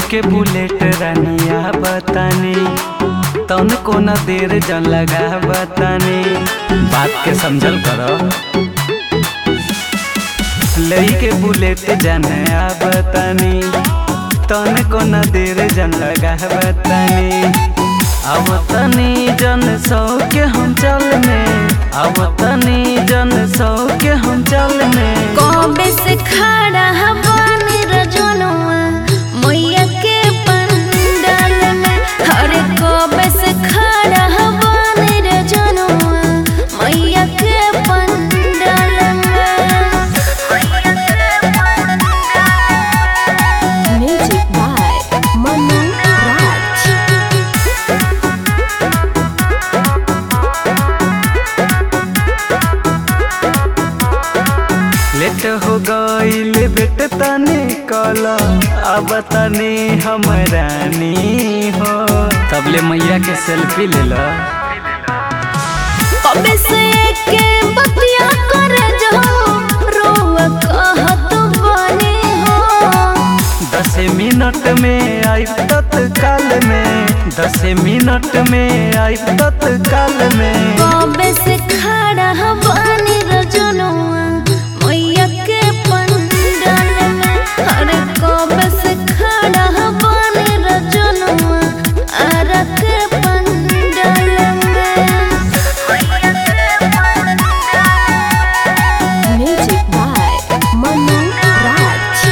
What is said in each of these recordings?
के बुलेट रानिया बतानी तन को न देर जन लगा बतानी बात के समझल करो लई के बुलेट जाने आ बतानी तन को न देर जन लगा बतानी अब तनी जन सौ के हम चल में अब तनी जन सौ के हम चल में कबे से खड़ा हवानी रजनुआ मैया के पंडाल में अरे कबे से खड़ा हवानी रजनुआ मैया के पंडाल में music by Manu Raj late हो गईल बेट तने कल अब तने हम रानी हो तबले मैया के सेल्फी ले लो कबे से के बतिया कर जो रोवा कहत बने हो दस मिनट में आई तत्काल में दस मिनट में आई तत्काल में कबे से खड़ा हवानी रजनुआ मैया के पंडाल में अरे कबे से खड़ा हवानी रजनुआ आरा के पंडाल में म्यूजिक बाय मनु राज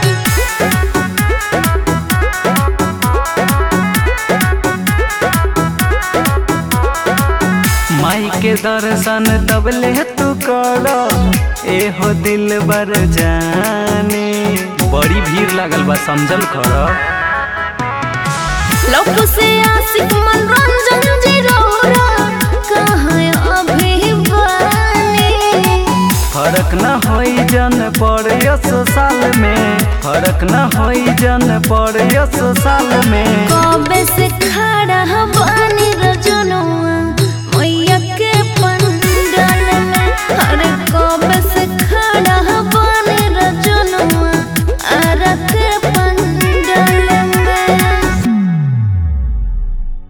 माई के दर्शन तबले तू कर एहो दिल बर जाने बड़ी भीड़ लागल बा समझल कर लोक से आशिक मनोरंजन जी रोरा कहाँ अभी बानी फर्क न होई जन पर यस साल में फर्क न होई जन पर यस साल में कबे से खड़ा हवानी रजनुआ